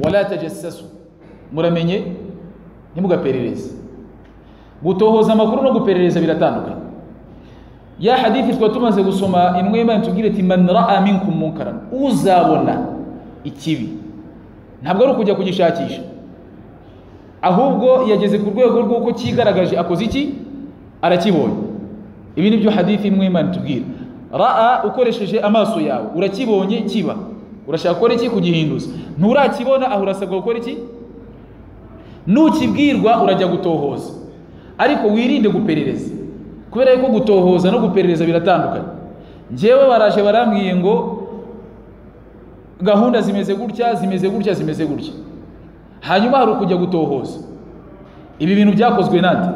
wala tajasasu muramenye ntimugaperereze gutohoza amakuru no guperereza biratandukanye ya hadithi tuba tumaze gusoma imwe y'imana tubwire ati man raa minkum munkaran uzabona ikibi ntabwo ari ukujya kugishakisha ahubwo yageze ku rwego rw'uko cyigaragaje akoze iki arakibonye ibi ni byo hadithi imwe y'imana tubwira raa ukoresheje amaso yawe urakibonye kiba urashaka gukora iki kugihinduza nturakibona aho urasabwa gukora iki nukibwirwa urajya gutohoza ariko wirinde guperereza kubera yuko gutohoza no guperereza biratandukanye ngewe baraje barambwiye ngo gahunda zimeze gutya zimeze gutya zimeze gutya hanyuma hari ukujya gutohoza ibi bintu byakozwe nande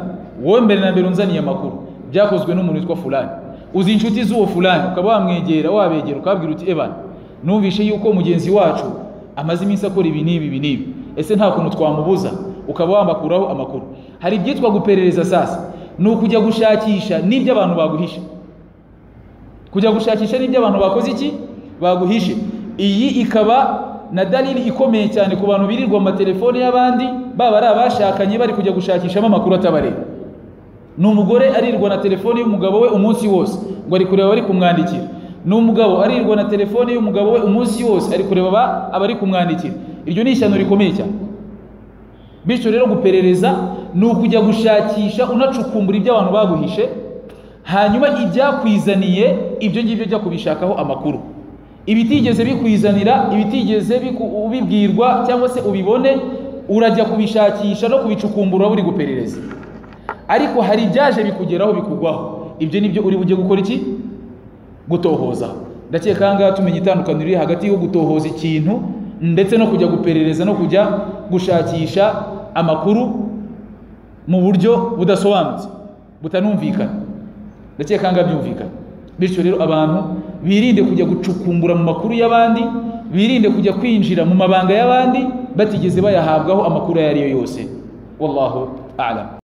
wowe mbere na mbere unzaniye amakuru byakozwe n'umuntu witwa fulani uzi inshuti z'uwo fulani ukaba wamwegera wabegera ukabwira uti ebana numvishe yuko mugenzi wacu amaze iminsi akora ibi n'ibi ibi n'ibi ese nta kuntu twamubuza ukaba wamakuraho amakuru hari ibyitwa guperereza sasa ni ukujya gushakisha n'ibyo abantu baguhisha kujya gushakisha n'ibyo abantu bakoze iki baguhishe iyi ikaba na dalili ikomeye cyane ku bantu birirwa mu matelefoni y'abandi baba ari abashakanye bari kujya gushakishamo amakuru atabareba ni umugore arirwa na telefoni y'umugabo we umunsi wose ngo ari kureba abari kumwandikira ni umugabo arirwa na telefoni y'umugabo we umunsi wose ari kureba abari kumwandikira iryo ni ishyano rikomeye cyane bityo rero guperereza ni ukujya gushakisha unacukumbura ibyo abantu baguhishe hanyuma ibyakwizaniye ibyo ngibyo jya kubishakaho amakuru ibitigeze bikwizanira ibitigeze ubibwirwa cyangwa se ubibone urajya kubishakisha no kubicukumbura buri guperereza ariko hari ibyaje bikugeraho bikugwaho ibyo ni byo uri bujye gukora iki gutohoza ndakeka aha ngaha tumenya itandukaniro riri hagati yo gutohoza ikintu ndetse no kujya guperereza no kujya gushakisha amakuru mu buryo budasobanutse butanumvikana ndakeka ngaha byumvikana bityo rero abantu birinde kujya gucukumbura mu makuru y'abandi birinde kujya kwinjira mu mabanga y'abandi batigeze bayahabwaho amakuru ayo ari yo yose wallahu a'lam